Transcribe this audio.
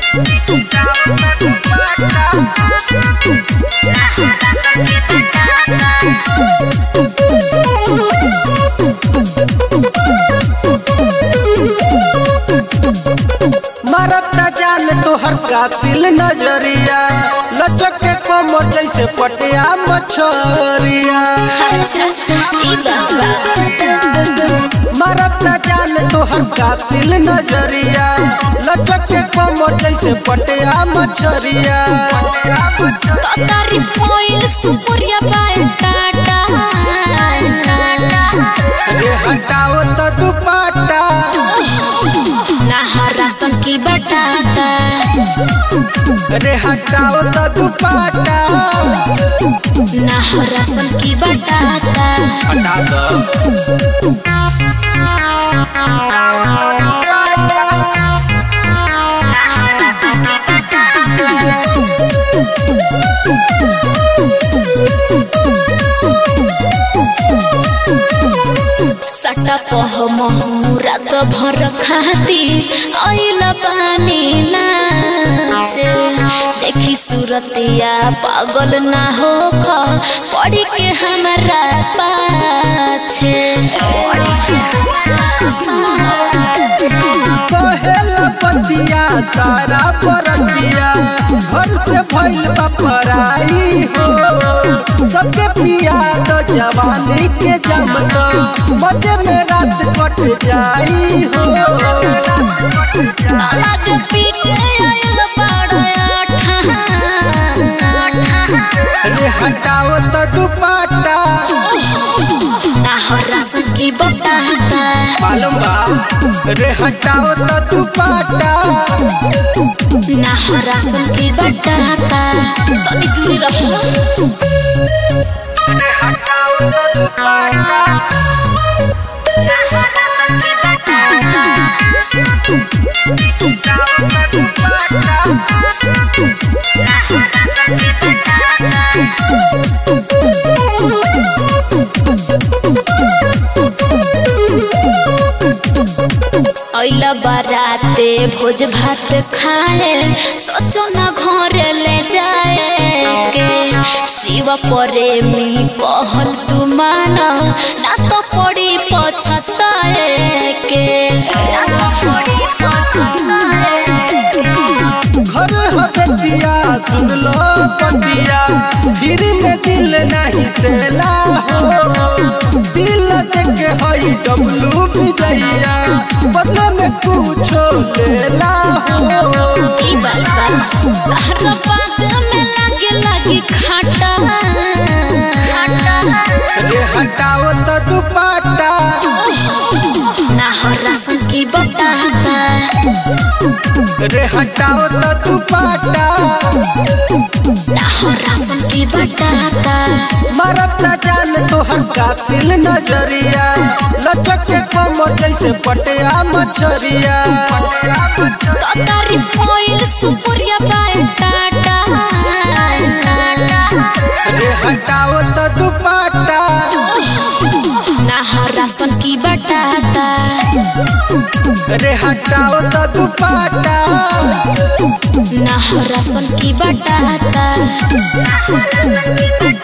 मरता जान तोहर कातिल नजरिया लचक के कोमर जैसे पटिया मछरिया अच्छा ई बात बा मरता जान तोहर कातिल नजरिया लचक के कोमर जैसे पटिया मछरिया तारी पोइल सुपुरिया बाय टाटा रे हटाओ तो दुपट्टा नहरा सन की बटाता रे हटाओ तो दुपट्टा नहरा सन की बटाता हटा दो सटा पह रात भर खातिर आइल पानी नाचे देखी सूरतिया पागल ना हो पड़ी के हमरा पाछे कहेला पतिया सारा परतिया घर से भइल बा पराई हो सबके पिया तो जवानी के जम तो मजे में रात कट जाई हो अलग पी के आइल बड़ा रे हटाओ तो दुपट्टा नहरा सकी बटाता मालूम बा रे हटाओ तो दुपट्टा नहरा सकी बटाता तनी दूरी रहो ऐल बाराते भोज भात खाए सोचो न घर ले जाए के शिव प्रेमी कहल तू मान ना तो पड़ी पछताए के घर हबतिया सुन लो पतिया फिर में दिल नहीं देला हो दिल देके हई डब्लू विजैया बदले में कुछो लेला हो ई बात बा हर बात में लागे लागी खाटा रे हटाओ तो दुपट्टा ना हरा सकी बताता रे हटाओ तो दुपट्टा ना हरा सकी बताता मरता जान तोहर कातिल नजरिया लचक के कमर जैसे पटिया मछरिया तारी पोइल सुपुरिया बाय टाटा रे हटाओ तो दुपट्टा नहरा सन की बटाता रे हटाओ तो दुपट्टा नहरा सन की बटाता